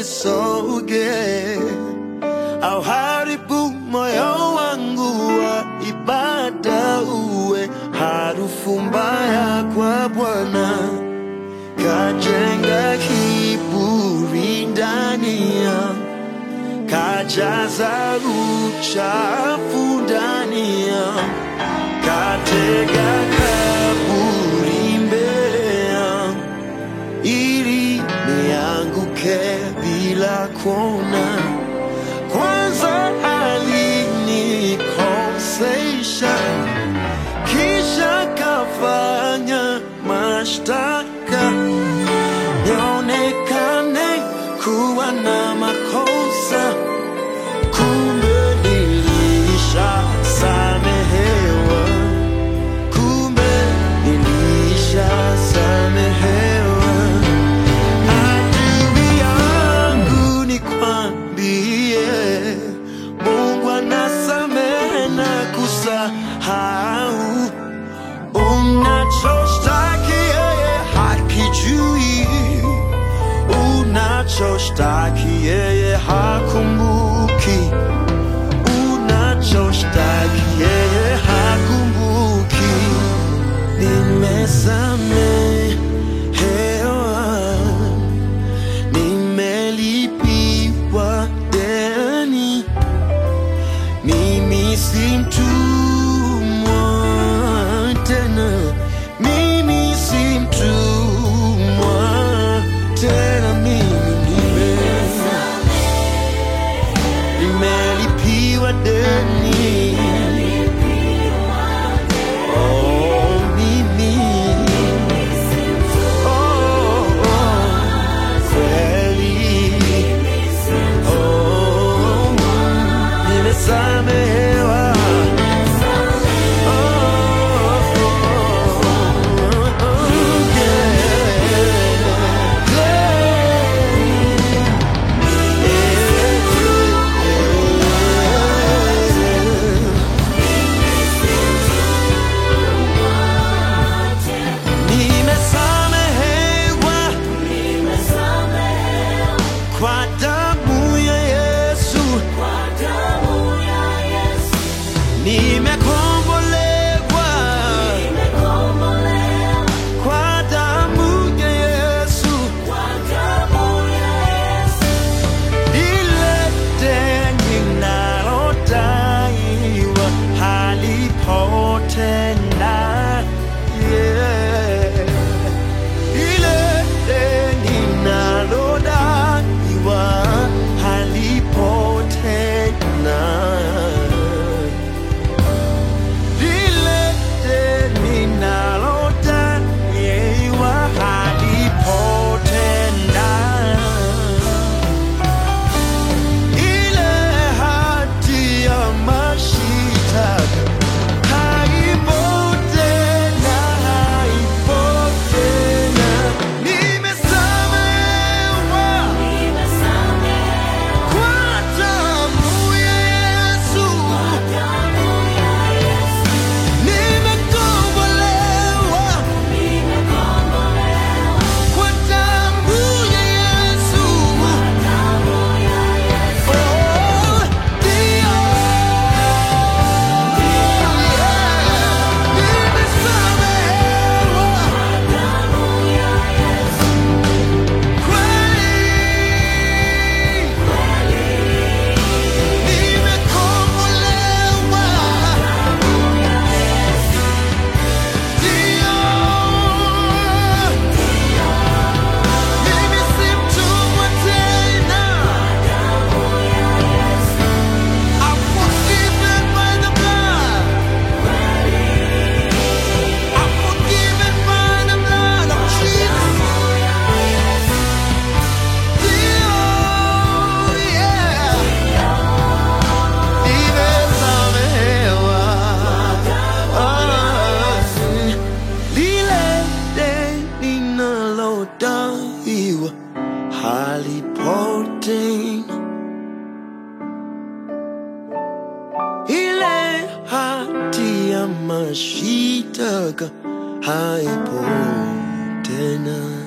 nisoge au haribu moyo wangu wa ibada uwe harufu mbaya kwa Bwana, kajenga kiburi ndani yangu, kajaza uchafu ndani yangu, katega kaburi mbele yangu ili nianguke bila kuona. Kwanza alinikosesha, kisha kafanya mashtaka nionekane kuwa na makosa, kumbe nilishasamehewa, kumbe nilishasamehewa. Adui yangu nikwambie, Mungu anasamehe na kusahau. Unachoshtaki yeye hakijui, unachoshtaki yeye hakumbuki, unachoshtaki yeye hakumbuki. Nimesamehewa, nimelipiwa deni, mimi si mtumwa tena, mimi si mtumwa tena, mimi nime nimelipiwa deni. Oh, mimi oh, oh, kweli oh, nimesamehewa oh, oh, oh, Nimesamehewa kwa damu ya Yesu, nimekombolewa kwa damu ya Yesu, ile deni ninalodaiwa halipo tena. Yeah. Ile deni ninalodaiwa halipo tena. Lile deni ninalodaiwa halipo tena. Ile hati ya mashitaka haipo tena, haipo tena. Nimesamehewa kwa damu ya Yesu. Nimekombolewa kwa damu ya Yesu. Oh, ndio. Nimesamehewa kweli. Nimekombolewa ndio. Mimi si mtumwa tena. I'm forgiven by the blood. I'm forgiven by the blood of Jesus. Ndio, yeah. Nimesamehewa. Ah, lile deni ninalodaiwa halipo tena. Ile hati ya mashitaka haipo tena.